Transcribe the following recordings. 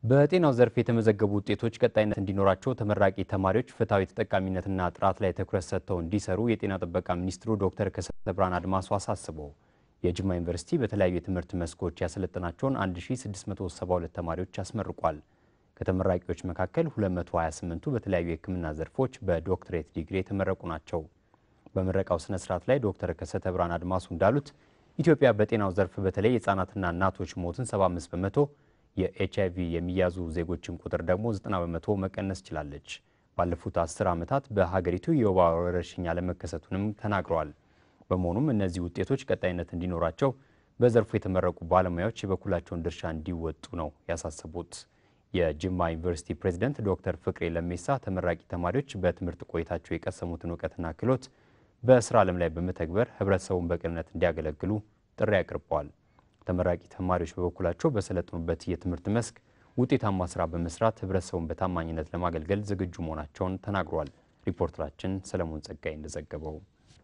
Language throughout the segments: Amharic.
በጤናው ዘርፍ የተመዘገቡ ውጤቶች ቀጣይነት እንዲኖራቸው ተመራቂ ተማሪዎች ፍትሐዊ ተጠቃሚነትና ጥራት ላይ ትኩረት ሰጥተው እንዲሰሩ የጤና ጥበቃ ሚኒስትሩ ዶክተር ከሰተ ብርሃን አድማሱ አሳስበው የጅማ ዩኒቨርሲቲ በተለያዩ የትምህርት መስኮች ያሰለጠናቸውን 1672 ተማሪዎች አስመርቋል። ከተመራቂዎች መካከል 228ቱ በተለያዩ የሕክምና ዘርፎች በዶክትሬት ዲግሪ የተመረቁ ናቸው። በምረቃው ስነ ስርዓት ላይ ዶክተር ከሰተ ብርሃን አድማሱ እንዳሉት ኢትዮጵያ በጤናው ዘርፍ በተለይ የህፃናትና እናቶች ሞትን 75 በመቶ የኤች አይቪ የሚያዙ ዜጎችን ቁጥር ደግሞ 90 በመቶ መቀነስ ችላለች። ባለፉት 10 ዓመታት በሀገሪቱ የወባ ወረርሽኝ አለመከሰቱንም ተናግረዋል። በመሆኑም እነዚህ ውጤቶች ቀጣይነት እንዲኖራቸው በዘርፉ የተመረቁ ባለሙያዎች የበኩላቸውን ድርሻ እንዲወጡ ነው ያሳሰቡት። የጅማ ዩኒቨርሲቲ ፕሬዝደንት ዶክተር ፍቅሬ ለሜሳ ተመራቂ ተማሪዎች በትምህርት ቆይታቸው የቀሰሙትን እውቀትና ክህሎት በስራ ዓለም ላይ በመተግበር ህብረተሰቡን በቅንነት እንዲያገለግሉ ጥሪ አቅርበዋል። ተመራቂ ተማሪዎች በበኩላቸው በሰለጠኑበት የትምህርት መስክ ውጤታማ ስራ በመስራት ህብረተሰቡን በታማኝነት ለማገልገል ዝግጁ መሆናቸውን ተናግሯል። ሪፖርተራችን ሰለሞን ጸጋይ እንደዘገበው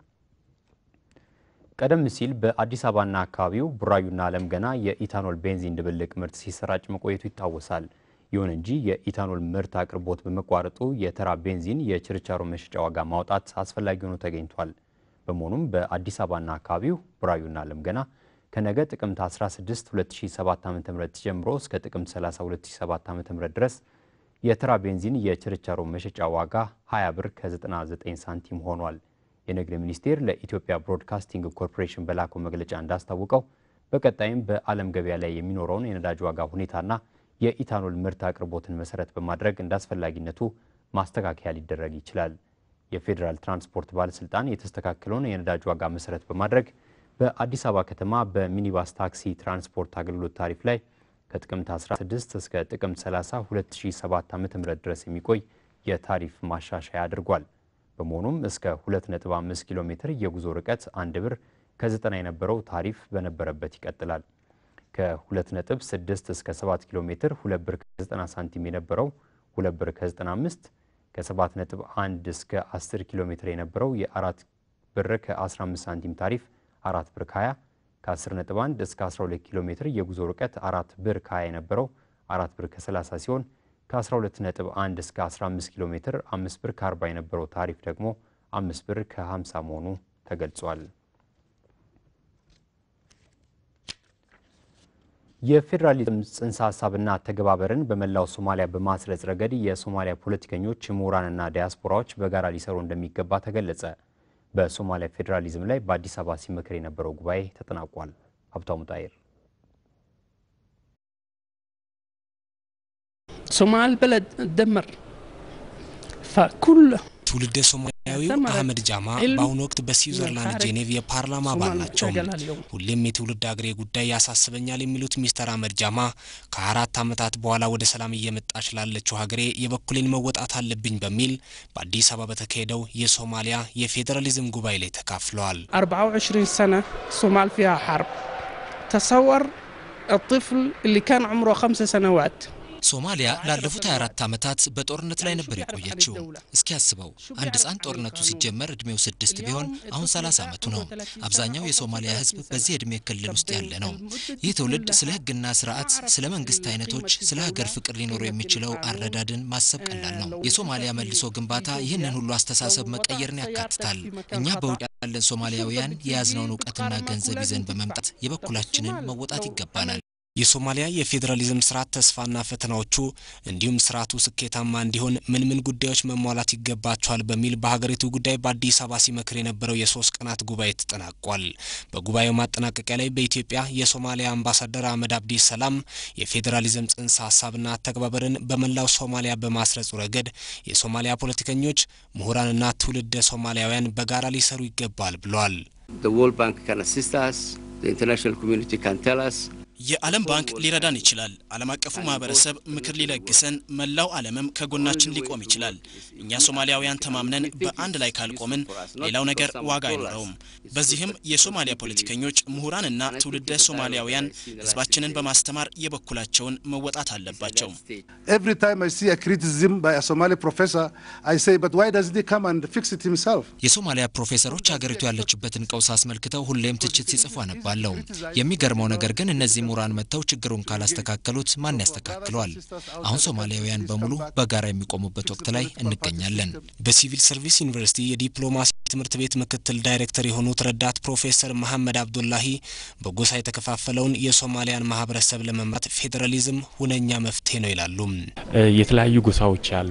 ቀደም ሲል በአዲስ አበባና አካባቢው ቡራዩና አለም ገና የኢታኖል ቤንዚን ድብልቅ ምርት ሲሰራጭ መቆየቱ ይታወሳል። ይሁን እንጂ የኢታኖል ምርት አቅርቦት በመቋረጡ የተራ ቤንዚን የችርቻሮ መሸጫ ዋጋ ማውጣት አስፈላጊ ሆኖ ተገኝቷል። በመሆኑም በአዲስ አበባና አካባቢው ቡራዩና አለም ገና ከነገ ጥቅምት 16 2007 ዓ.ም ጀምሮ እስከ ጥቅምት 30 2007 ዓ.ም ድረስ የተራ ቤንዚን የችርቻሮ መሸጫ ዋጋ 20 ብር ከ99 ሳንቲም ሆኗል። የንግድ ሚኒስቴር ለኢትዮጵያ ብሮድካስቲንግ ኮርፖሬሽን በላከው መግለጫ እንዳስታወቀው በቀጣይም በዓለም ገበያ ላይ የሚኖረውን የነዳጅ ዋጋ ሁኔታና የኢታኖል ምርት አቅርቦትን መሰረት በማድረግ እንደ አስፈላጊነቱ ማስተካከያ ሊደረግ ይችላል። የፌዴራል ትራንስፖርት ባለስልጣን የተስተካከለውን የነዳጅ ዋጋ መሰረት በማድረግ በአዲስ አበባ ከተማ በሚኒባስ ታክሲ ትራንስፖርት አገልግሎት ታሪፍ ላይ ከጥቅምት 16 እስከ ጥቅምት 30 2007 ዓ.ም ድረስ የሚቆይ የታሪፍ ማሻሻያ አድርጓል። በመሆኑም እስከ 2.5 ኪሎ ሜትር የጉዞ ርቀት አንድ ብር ከ90 የነበረው ታሪፍ በነበረበት ይቀጥላል። ከ2.6 እስከ 7 ኪሎ ሜትር 2 ብር ከ90 ሳንቲም የነበረው 2 ብር ከ95፣ ከ7.1 እስከ 10 ኪሎ ሜትር የነበረው የ4 ብር ከ15 ሳንቲም ታሪፍ 4 ብር ከ20፣ ከ10.1 እስከ 12 ኪሎ ሜትር የጉዞ ርቀት 4 ብር ከ20 የነበረው 4 ብር ከ30 ሲሆን ከ12.1 እስከ 15 ኪሎ ሜትር 5 ብር ከ40 የነበረው ታሪፍ ደግሞ 5 ብር ከ50 መሆኑ ተገልጿል። የፌዴራሊዝም ጽንሰ ሀሳብና ተገባበርን በመላው ሶማሊያ በማስረጽ ረገድ የሶማሊያ ፖለቲከኞች፣ ምሁራንና ዲያስፖራዎች በጋራ ሊሰሩ እንደሚገባ ተገለጸ። በሶማሊያ ፌዴራሊዝም ላይ በአዲስ አበባ ሲመክር የነበረው ጉባኤ ተጠናቋል። ሀብታሙ ጣይር ሶማል በለድ ደመር ፈኩል ትውልደ ሶማሊያዊው አህመድ ጃማ በአሁኑ ወቅት በስዊዘርላንድ ጄኔቭ የፓርላማ አባል ናቸው። ሁሌም የትውልድ አገሬ ጉዳይ ያሳስበኛል የሚሉት ሚስተር አህመድ ጃማ ከአራት ዓመታት በኋላ ወደ ሰላም እየመጣች ላለችው ሀገሬ የበኩሌን መወጣት አለብኝ በሚል በአዲስ አበባ በተካሄደው የሶማሊያ የፌዴራሊዝም ጉባኤ ላይ ተካፍለዋል። 24 سنة الصومال فيها حرب تصور الطفل اللي كان عمره خمس سنوات ሶማሊያ ላለፉት 24 ዓመታት በጦርነት ላይ ነበር የቆየችው። እስኪ ያስበው አንድ ሕፃን ጦርነቱ ሲጀመር እድሜው ስድስት ቢሆን አሁን 30 ዓመቱ ነው። አብዛኛው የሶማሊያ ሕዝብ በዚህ እድሜ ክልል ውስጥ ያለ ነው። ይህ ትውልድ ስለ ሕግና ስርዓት፣ ስለ መንግስት አይነቶች፣ ስለ ሀገር ፍቅር ሊኖረው የሚችለው አረዳድን ማሰብ ቀላል ነው። የሶማሊያ መልሶ ግንባታ ይህንን ሁሉ አስተሳሰብ መቀየርን ያካትታል። እኛ በውጭ ያለን ሶማሊያውያን የያዝነውን እውቀትና ገንዘብ ይዘን በመምጣት የበኩላችንን መወጣት ይገባናል። የሶማሊያ የፌዴራሊዝም ስርዓት ተስፋና ፈተናዎቹ እንዲሁም ስርዓቱ ስኬታማ እንዲሆን ምን ምን ጉዳዮች መሟላት ይገባቸዋል በሚል በሀገሪቱ ጉዳይ በአዲስ አበባ ሲመክር የነበረው የሶስት ቀናት ጉባኤ ተጠናቋል። በጉባኤው ማጠናቀቂያ ላይ በኢትዮጵያ የሶማሊያ አምባሳደር አህመድ አብዲ ሰላም የፌዴራሊዝም ጽንሰ ሀሳብና አተገባበርን በመላው ሶማሊያ በማስረጹ ረገድ የሶማሊያ ፖለቲከኞች፣ ምሁራንና ትውልደ ሶማሊያውያን በጋራ ሊሰሩ ይገባል ብለዋል። የዓለም ባንክ ሊረዳን ይችላል። ዓለም አቀፉ ማህበረሰብ ምክር ሊለግሰን፣ መላው ዓለምም ከጎናችን ሊቆም ይችላል። እኛ ሶማሊያውያን ተማምነን በአንድ ላይ ካልቆምን ሌላው ነገር ዋጋ አይኖረውም። በዚህም የሶማሊያ ፖለቲከኞች፣ ምሁራንና ትውልደ ሶማሊያውያን ህዝባችንን በማስተማር የበኩላቸውን መወጣት አለባቸው። የሶማሊያ ፕሮፌሰሮች ሀገሪቱ ያለችበትን ቀውስ አስመልክተው ሁሌም ትችት ሲጽፉ አነባለሁ። የሚገርመው ነገር ግን እነዚህ ምሁራን መጥተው ችግሩን ካላስተካከሉት ማን ያስተካክለዋል? አሁን ሶማሊያውያን በሙሉ በጋራ የሚቆሙበት ወቅት ላይ እንገኛለን። በሲቪል ሰርቪስ ዩኒቨርሲቲ የዲፕሎማሲ ትምህርት ቤት ምክትል ዳይሬክተር የሆኑት ረዳት ፕሮፌሰር መሐመድ አብዱላሂ በጎሳ የተከፋፈለውን የሶማሊያን ማህበረሰብ ለመምራት ፌዴራሊዝም ሁነኛ መፍትሄ ነው ይላሉ። የተለያዩ ጎሳዎች አሉ።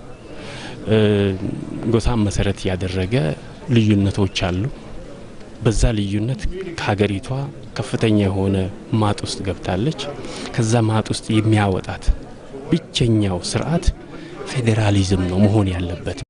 ጎሳን መሰረት ያደረገ ልዩነቶች አሉ። በዛ ልዩነት ከሀገሪቷ ከፍተኛ የሆነ ማጥ ውስጥ ገብታለች። ከዛ ማጥ ውስጥ የሚያወጣት ብቸኛው ስርዓት ፌዴራሊዝም ነው መሆን ያለበት።